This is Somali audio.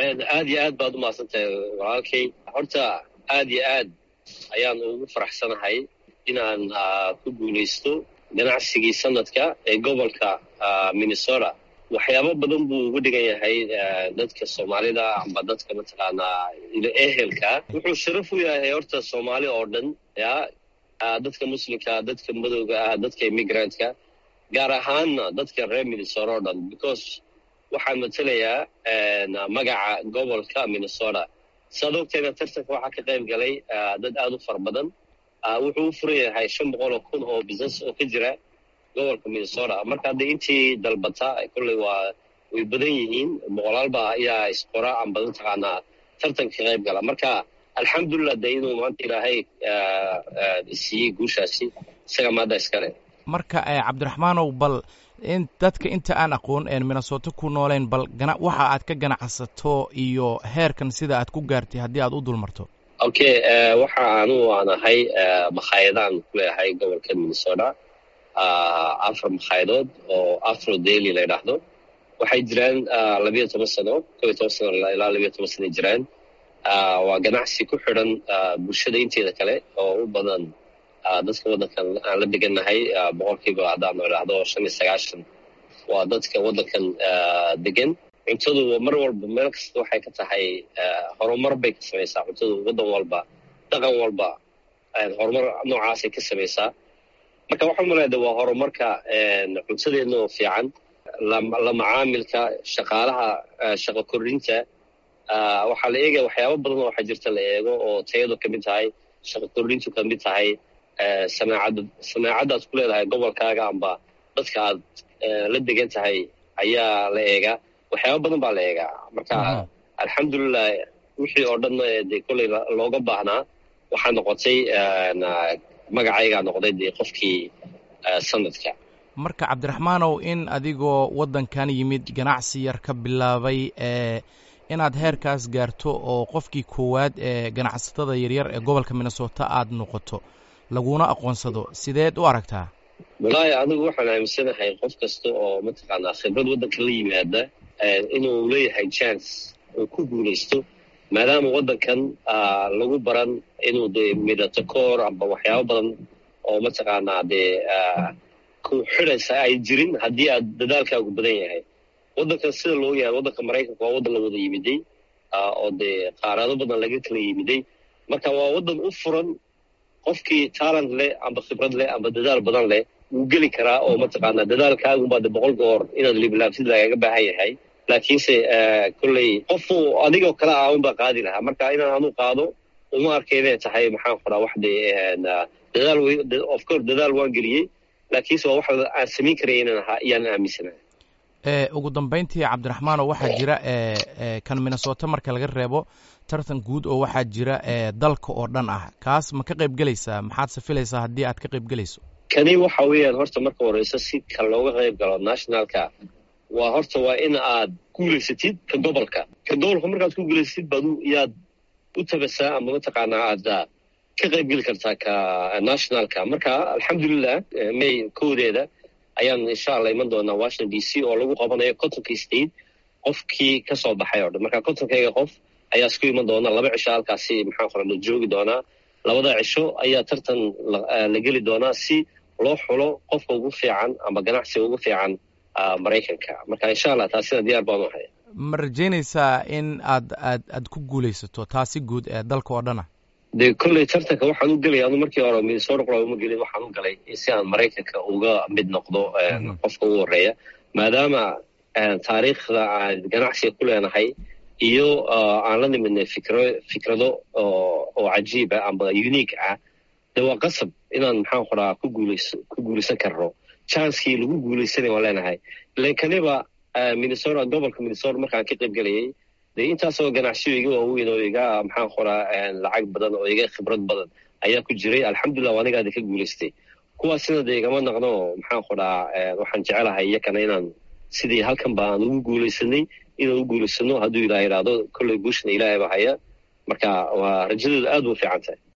aad iyo aad baad umahadsan tahay walaalkay horta aad iyo aad ayaan ugu faraxsanahay inaan ku guulaysto ganacsigii sanadka ee gobolka minnesota waxyaabo badan buu uga dhigan yahay dadka soomaalida amba dadka mataqaanaa ehelka wuxuu sharaf u yahay horta soomaali oo dhan ya dadka muslimka dadka madowga ah dadka immigrantka gaar ahaanna dadka reer minnesota oo dhan because waxaan matelayaa magaca gobolka minnesota saad ogteena tartanka waxaa ka qayb galay dad aada u fara badan wuxuu u furan yahay shan boqol oo kun oo business oo ka jira gobolka minnesota marka hadda intii dalbata kolley waa way badan yihiin boqolaalba ayaa isqora amba mataqaanaa tartanka ka qayb gala marka alxamdulilah de inuu maanta ilaahay siiyey guushaasi isaga maadda iskale marka cabdiraxmaanow bal in dadka inta aan aqoon een minnesota ku nooleyn bal gana waxa aad ka ganacsato iyo heerkan sida aad ku gaartay haddii aad u dulmarto okay waxa anugu aan ahay makhaayadaan ku leeyahay gobolka minnesota afar makhayadood oo afro daily la ydhaahdo waxay jiraan labiyo toban sano kob iyo toban sano ilaa labiyo toban sano jiraan waa ganacsi ku xidhan bulshada inteeda kale oo u badan dadka waddankan aan la degannahay boqolkiiba haddaan idhaahdo shan iyo sagaashan waa dadka waddankan degan cuntadu mar walba meel kasta waxay ka tahay horumar bay ka samaysaa cuntadu waddan walba dhaqan walba horumar noocaasay ka samaysaa marka waxaan maleeda waa horumarka cuntadeedna oo fiican la macaamilka shaqaalaha shaqo kordhinta waxaa la eegaya waxyaaba badan oo waxaa jirta la eego oo tayadu ka mid tahay shaqo kordhintu ka mid tahay samaacadda samaacaddaad ku leedahay gobolkaaga amba dadka aad la degan tahay ayaa la eegaa waxyaaba badan baa la eegaa marka alxamdulilah wixii oo dhanna dee kolley looga baahnaa waxaa noqotay magacaygaa noqday dee qofkii sanadka marka cabdiraxmaanow in adigoo waddankan yimid ganacsi yar ka bilaabay ee inaad heerkaas gaarto oo qofkii koowaad ee ganacsatada yaryar ee gobolka minnesota aad noqoto laguna aqoonsado sideed u aragtaa wallaahi anigu waxaan aaminsanahay qof kasta oo mataqaanaa khibrad waddanka la yimaada inuu leeyahay chance uu ku guulaysto maadaama waddankan lagu baran inuu dee midhato koor amba waxyaabo badan oo mataqaanaa dee ku xidhaysa ay jirin haddii aad dadaalkaagu badan yahay waddankan sida loo yahay waddanka maraykanka waa waddan la wada yimiday oo dee qaaraado badan laga kala yimiday marka waa waddan u furan qofkii talent leh amba khibrad leh amba dadaal badan leh wuu geli karaa oo mataqaanaa dadaalkaagunbaa de boqol goor inaad liiblaabsid lagaga baahan yahay laakiinse kolley qofu adigoo kale ah unbaa qaadi lahaa marka inaan anu qaado uma arkay inay tahay maxaan qoraa wax de dadaal of course dadaal waan geliyey laakiinse waa wax aan samayn karaya inaan ahaa iyaan aaminsanahay ugu dambayntii cabdiraxmaano waxaa jira kan minnesota marka laga reebo tartan guud oo waxaa jira dalka oo dhan ah kaas ma ka qayb gelaysaa maxaad safilaysaa haddii aad ka qayb gelayso kani waxa weeyaan horta marka horeyso si ka looga qayb galo nationalka waa horta waa in aad guulaysatid ka gobolka ka gobolka markaad ku guulaysatid baad yaad u tabasaa ama mataqaanaa aad ka qayb geli kartaa ka nationalka marka alxamdulilah may koodeeda ayaan insha allah iman doonaa washington d c oo lagu qabanayo contonka state qofkii ka soo baxay oo dhan marka contonkayga qof ayaa isku iman doona laba cisho halkaasi maxaan qora la joogi doonaa labada cisho ayaa tartan la geli doonaa si loo xulo qofka ugu fiican ama ganacsiga ugu fiican maraykanka marka insha allah taasina diyaar baan u haya ma rajaynaysaa in aad aad aad ku guulaysato taasi guud ee dalka oo dhana de kolley tartanka waxaan u gelaya anu markii hore minnesota qura uma gelin waxaan u galay si aan maraykanka uga mid noqdo qofka ugu horeeya maadaama taariikhda aan ganacsiga ku leenahay iyo aan la nimidnay fikro fikrado oo cajiib ah amba unique ah de waa qasab inaan maxaan qoraa ku guulays ku guulaysan karno chancekii lagu guulaysanay waan leenahay ilan kaniba minnesota gobolka minnesota markaan ka qayb gelayay de intaasoo ganacsiyo iga waaweyn oo iga maxaan qoraa lacag badan oo iga khibrad badan ayaa ku jiray alxamdulilah waa anigaada ka guulaystay kuwaasina de igama naqno maxaan qoraa waxaan jecelahay iyakana inaan sidii halkan ba aan ugu guulaysanay inaan u guulaysano hadduu ilaah idhaahdo kolley guushna ilaahay ba haya marka waa rajadooda aad u fiican tahay